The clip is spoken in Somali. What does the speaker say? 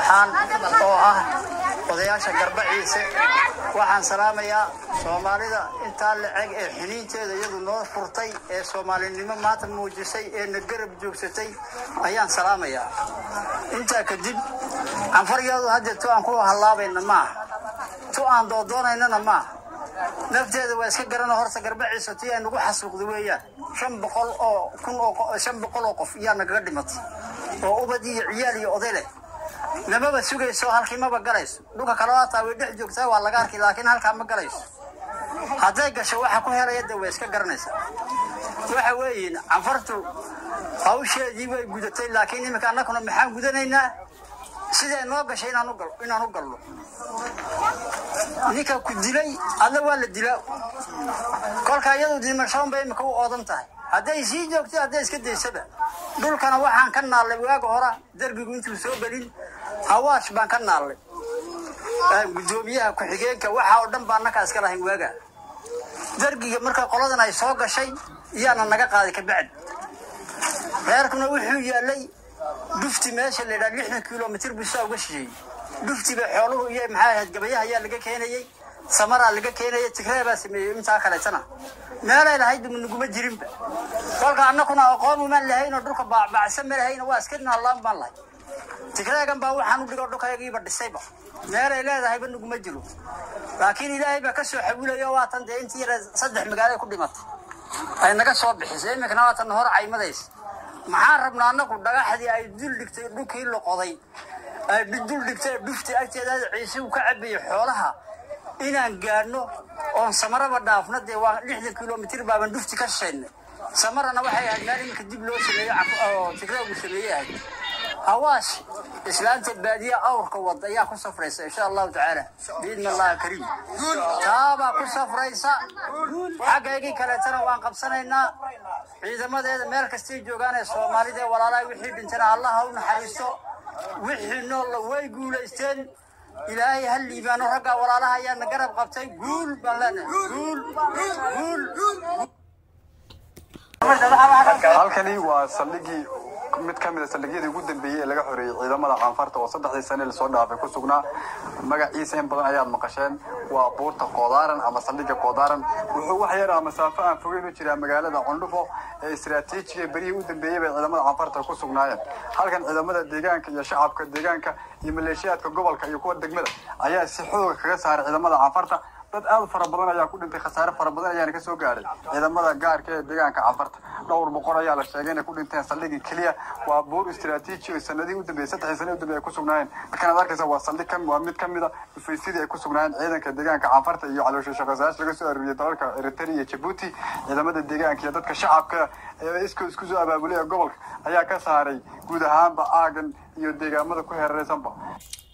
mareexaan oo ah odayaasha garbaciise waxaan salaamayaa soomaalida intaa laceg ee xiniinteeda iyadu noo furtay ee soomaalinimo maanta muujisay ee na garab joogsatay ayaan salaamayaa intaa kadib canfaryadu hadda tu aan ku hallaabayna maaha tu aan doodoonayna maaha nafteeda waa iska garano horta garbaciisa tii ay nagu xasuuqda weeyaan shan boqol oo kun oo shan boqol oo qof iyaa nagaga dhimatay oo ubad iyo ciyaal iyo oday leh namaba sugayso halkii maba galayso dhulka kale haataa way dhex joogtaa waa laga arkay laakiin halkaa ma galayso hadday gasho waxa ku helaya de way iska garanaysaa waxa weeyiin canfartu hawsheedii way gudatay laakiin iminka annaguna maxaan gudanaynaa siday noo gashay inaan u galno ninka ku dilay adna waa la dilaa kolka iyadu dimashoon bay imika u oodan tahay hadday sii joogto hadday iska daysaba dhulkana waxaan ka naallay waaga hora derbigu intuu soo gelin hawaash baan ka naallay gudoomiyaha ku-xigeenka waxa oo dhan baa annakaa iska lahayn waaga dergiga marka qoladan ay soo gashay iyaana naga qaaday kabacdi reerkuna wuxuu yaalay dhufti meesha la yidhaha lixdan kilomitr buu saa uga shisheeyey dhuftiba xooluhu iyo maxaa ahayd gabayaha ayaa laga keenayey samaraa laga keenayay tigree baa sameeyey intaa kaleetana meelay lahayd naguma jirinba kolka annakuna aqoon umaan lahaynoo dhulka baacbaacsan ma lahayno waa iska naallaan baan lahay tigreegan baa waxaan u dhigo dhulkayagiiba dhisayba meelay leedahayba naguma jiro laakiin ilaahay baa ka soo xawilayo waatan dee intii yara saddex magaalo ku dhimatay ay naga soo bixisay iminkana waatan hor caymadaysa maxaan rabnaa annagu dhagaxdii ay dul dhigtay dhulkii loqoday ay dul dhigtay dhufti agteeda ciise uu ka cabayay xoolaha inaan gaadhno oon samaraba dhaafno dee waa lixdan kilomitr baaban dhufti ka shishaynay samarana waxay ahayd meel iminka dib loo sameeyo oo tigraagu sameeyey ahayd hawaash islaanta baadiya awrka wada ayaa ku safraysa insha allahu tacaala biidni allahi kariim taabaa ku safraysa xaggaygii kaleetana waan qabsanaynaa ciidamadeeda meel kastay joogaan ee soomaalida ee walaalaha wixii dhintana allah ha u naxariisto wixii noolla way guulaysteen ilaahay ha liibaano raggaa walaalaha ayaana garab qabtay guul baan leenahay guul guul halkani waa saldhigii mid ka mid a saldhigyadii ugu dambeeyey ee laga xoreeyey ciidamada caanfarta oo saddexdii sane lasoo dhaafay ku sugnaa magaciisa in badan ayaad maqasheen waa buurta koodaaran ama saldhigga koodaaran wuxuu wax yar ah masaafo aan fogeyn u jiraa magaalada cundhufo ee istiraatiijiga berihii u dambeeyey bay ciidamada caanfarta ku sugnaayeen halkan ciidamada deegaanka iyo shacabka deegaanka iyo maleeshiyaadka gobolka iyo kuwa degmada ayaa si xooga kaga saaray ciidamada caanfarta dad aad fara badan ayaa ku dhintay khasaare fara badan ayaana kasoo gaadhay ciidamada gaarka ee deegaanka cafarta dhowr boqol ayaa la sheegay inay ku dhinteen saldhigii keliya waa buur istiraatiiji oo sanadihii u dambeeyey saddexdii sane u dambeeyey ay ku sugnaayeen markaan aad arkaysa waa saldhig ka waa mid ka mid a dhufaysidii ay ku sugnaayeen ciidanka deegaanka cafarta iyo caloosha shaqasaash laga soo aruuriyey dalalka eritrea iyo jabuuti ciidamada deegaanka iyo dadka shacabka ee isko isku soo abaabulay ee gobolka ayaa ka saaray guud ahaanba aagan iyo deegaamada ku heeraraysanba